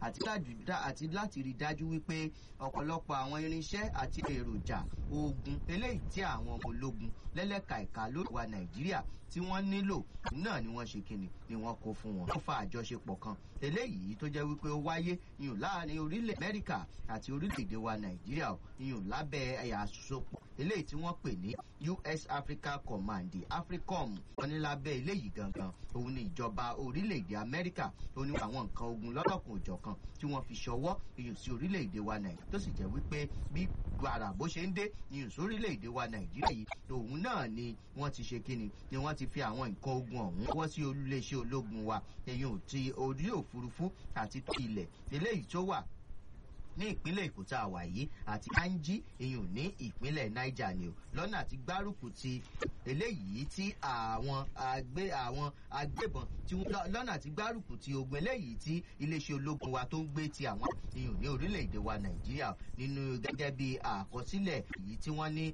àti láti rí dájú wípé ọ̀pọ̀lọpọ̀ àwọn irinṣẹ́ àti èròjà ogun eléyìí tí àwọn ọmọ ológun lẹ́lẹ́ka ẹ̀ka lórí wa nàìjíríà tí wọ́n nílò náà ni wọ́n ṣe kíni ni wọ́n kó fún wọn. wọ́n fa àjọṣepọ̀ kan eléyìí tó jẹ́ wípé ó wáyé iyùn láàrin orílẹ̀ amẹ́ríkà àti orílẹ̀-èdè wa nàìjíríà iyùn lábẹ́ ẹ̀yà àsopọ̀ eléyìí tí wọ́n pè ní us africa command africom wọn ní lábẹ́ eléyìí gangan òun ni ìjọba orílẹ̀-èdè amẹ́ríkà ó ní àwọn nǹkan ogun lọ́lọ́kùn òjọ̀kan tí wọ́n fi ṣọwọ́ iyùn sí orílẹ̀-èdè wa nàìjíríà tó sì jẹ́ wípé bí gbàrà bó ṣe ń dé iyùn sí orílẹ̀-èdè wa nàìjíríà yìí òun náà ni wọ́n ti ṣe kíni ni wọ́n ti fi àwọn nǹkan ogun ọ̀hún wọ́ sí olúléeṣẹ́ ológun wa iyùn ti orí òfurufú àti ilẹ̀ eléyìí tó wà ní ìpínlẹ̀ èkó tá a wà yìí àti kanji iyùn ní ìpínlẹ̀ niger ni o lọ́nà àti gbárùkù ti eléyìí tí àwọn agbé àwọn agbébọn tí lọ́nà àti gbárùkù ti ogun eléyìí tí iléeṣẹ́ ológun wa tó ń gbé ti àwọn iyùn ní orílẹ̀-èdè wa nàìjíríà nínú gẹ́gẹ́ bí àkọsílẹ̀ èyí tí wọ́n ní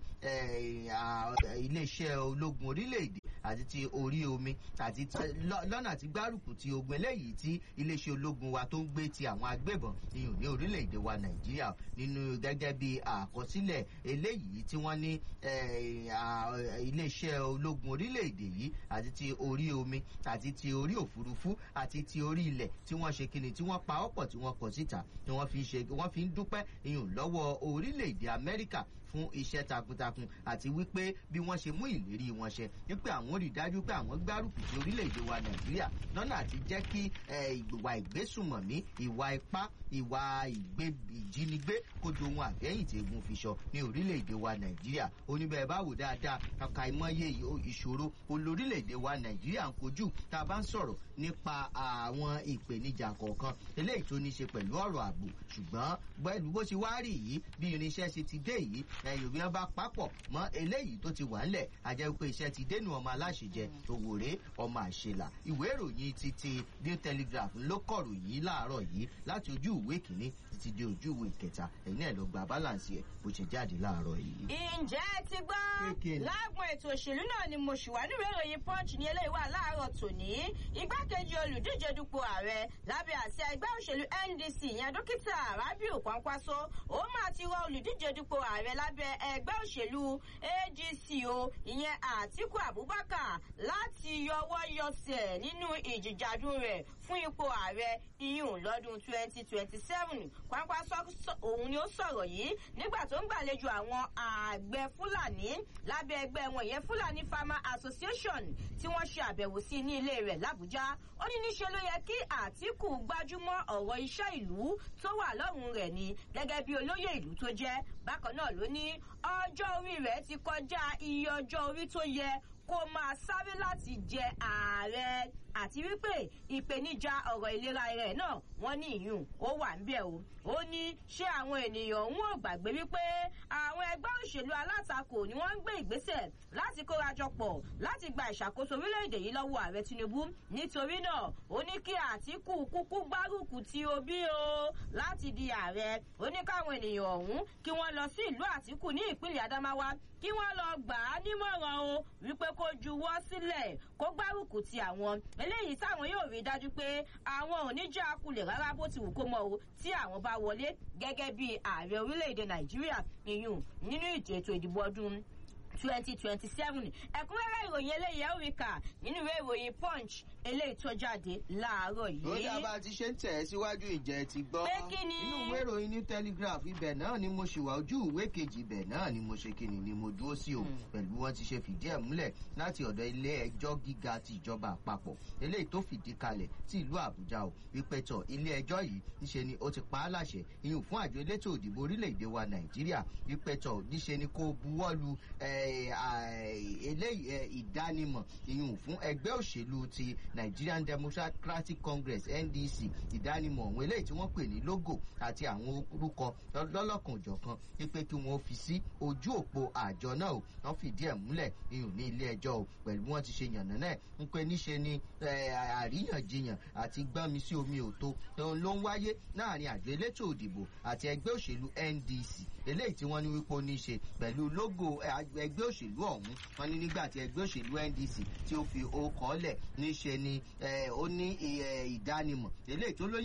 iléeṣẹ́ ológun orílẹ̀-èdè àti ti orí omi àti lọ́nà àti gbárùkù ti ogun eléyìí tí iléeṣẹ́ ológun wa tó ń gbé ti àwọn agbébọn iyùn ní orílẹ̀-èdè wa nàìjíríà nínú gẹ́gẹ́ bí àkọsílẹ̀ eléyìí tí wọ́n ní iléeṣẹ́ ológun orílẹ̀-èdè yìí àti ti orí omi àti ti orí òfurufú àti ti orí ilẹ̀ tí wọ́n ṣe kíni tí wọ́n pa ọ́pọ̀ tí wọ́n kọ̀ síta ni wọ́n fi ṣe wọ́n fi ń dúpẹ́ iyùn lọ́wọ́ orílẹ̀-èdè amẹ́ríkà fún iṣẹ́ takuntakun àti wípé bí wọ́n ṣe mú ìlérí wọn ṣe wípé àwọn rí dájú pé àwọn gbárùkù sí orílẹ̀-èdè wa nàìjíríà lọ́nà àti jẹ́ kí ìwà ìgbésùmọ̀mí ìwà ipá ìwà ìjínigbé kójú ohun àfẹ́yìntì egun fi sọ ní orílẹ̀-èdè wa nàìjíríà oníbẹ̀ bá wò dáadáa kàkà ìmọ̀ye ìṣòro olórílẹ̀-èdè wa nàìjíríà ń kojú tá a bá ń sọ̀rọ̀ nípa àwọn ìpèníjà kọ̀ọ̀kan eléyìí tó ní ṣe pẹ̀lú ọ̀rọ̀ ààbò ṣùgbọ́n pẹ̀lú bó ṣe wá rí yìí bí irinṣẹ́ ṣe ti dé yìí ẹ̀yìn bí wọ́n bá papọ̀ mọ́ eléyìí tó ti wà ńlẹ̀ ajẹ́ pé iṣẹ́ ti dénú ọmọ aláṣẹjẹ òwòrè ọmọ àṣelà ìwé ìròyìn ti ti new telegraph ló kọ̀rò yìí láàárọ̀ yìí láti ojú ìwé kìíní títí dé ojú ìwé kẹta ẹ̀yin náà lọ gba balance ẹ̀ bó ṣe jáde láàárọ̀ yìí. ǹjẹ́ ẹ ti gbọ́ lágùn ètò òṣèlú náà ni mo ṣì wá nínú ìròyìn punch ní eléyìí wà láàárọ̀ tòní igbákejì olùdíje dupò ààrẹ lábẹ́ àṣẹ ẹgbẹ́ òṣèlú ndc ìyẹn dókítà rabiu kwankwaso ó máa ti rọ olùdíje dupò ààrẹ lábẹ́ ẹgbẹ́ òṣèlú adc o ìyẹn àtiku abubakar láti yọwọ́ yọsẹ̀ nínú ìjìjàdùn rẹ̀ fún ipò ààrẹ iyùn lọ́dún twenty twenty seven kwankwaso òun ni ó sọ̀rọ̀ yìí nígbà tó ń gbàlejò àwọn àgbẹ̀ fúlàní lábẹ́ ẹgbẹ́ wọn ìyẹn fúlàní farmer association tí wọ́n ṣe àbẹ̀wò sí ní ilé rẹ̀ làbújá ó ní níṣe ló yẹ kí àtìkù gbájúmọ́ ọ̀rọ̀ iṣẹ́ ìlú tó wà lọ́rùn rẹ̀ ni gẹ́gẹ́ bí olóyè ìlú tó jẹ́ bákan náà ló ní ọjọ́ orí rẹ̀ ti kọjá iye ọjọ́ orí tó yẹ kó máa sáré láti jẹ ààrẹ àti wípé ìpèníjà ọ̀rọ̀ ìlera rẹ̀ náà wọ́n ní ìyún ó wà ń bẹ̀ o ó ní ṣé àwọn ènìyàn ń wọ́n gbàgbé wípé àwọn ẹgbẹ́ òṣèlú alátakò ni wọ́n ń gbé ìgbésẹ̀ láti kórajọpọ̀ láti gba ìṣàkóso orílẹ̀-èdè yìí lọ́wọ́ ààrẹ tinubu nítorí náà ó ní kí àtìkù kúkú gbárùkù ti obi o láti di ààrẹ ó ní káwọn ènìyàn ọ̀hún kí wọ́n lọ sí ìlú àtìkù ní ìpínlẹ̀ adamawa kí wọ́n lọ gbà á nímọ̀ràn o wípé kó juwọ́ sílẹ̀ kó gbárùkù ti àwọn eléyìí táwọn yóò rí dájú pé àwọn ò ní jẹ́ akulẹ̀ rárá bó ti wù kó mọ o tí àwọn bá wọlé gẹ́gẹ́ bí ààrẹ orílẹ̀-èdè nàìjíríà ìyún nínú ètò ìdìbò ọdún twenty twenty seven ẹ̀kúnrẹ́rẹ́ ìròyìn eléyìí ẹ̀ rí kà nínú ìwé ìròyìn punch eléyìí tó jáde láàárọ̀ yìí. ó dábàá ti ṣe ń tẹ̀ ẹ́ síwájú ìjẹ́ ti gbọ́. pé kí ni. inú ìwé ìròyìn ní telegraph ibẹ̀ náà ni mo ṣì wà ojú ìwé kejì ibẹ̀ náà ni mo ṣe kíni ni mo dúró sí o pẹ̀lú wọn ti ṣe fìdí ẹ̀ múlẹ̀ láti ọ̀dọ̀ ilé ẹjọ́ gíga ti ìjọba àpapọ̀ eléyìí tó fìdí kalẹ̀ sí ìlú àbújá o wípé tọ̀ ilé ẹjọ́ yìí níṣe ni ó ti pa á láṣẹ ìyún fún àjọ elétò òdìbò orílẹ̀-èdè wa nàìjíríà wípé tọ̀ níṣe ni kó buwọ́lu eléyìí ìdánimọ̀ ìyún fún ẹgbẹ́ òṣèlú ti nigerian democratic congress ndc ìdánimọ̀ ọ̀hún eléyìí tí wọ́n pè ní logo àti àwọn orúkọ lọ́lọ́kan òjọ̀kan wípé kí wọ́n fi sí ojú òpó àjọ náà o wọ́n fìdí ẹ̀ múlẹ̀ ìyún ní ilé ẹjọ́ o pẹ̀lú wọn ti ṣe yànnà náà ń pé níṣe ni àríyànjiyàn àti gbọ́nmi sí omi òtó ló ń wáyé láàrin àjọ elétò òdìbò àti ẹgbẹ́ òṣèlú ndc eléyìí tí wọ́n ní wípé ó ní ṣe pẹ̀lú logo ẹgbẹ́ òṣèlú ọ̀hún wọn ní nígbà tí ẹgbẹ́ òṣèlú ndc tí ó fi ó kọ́ lẹ̀ níṣe ni ó ní ìdánimọ̀ eléyìí tó lóyún.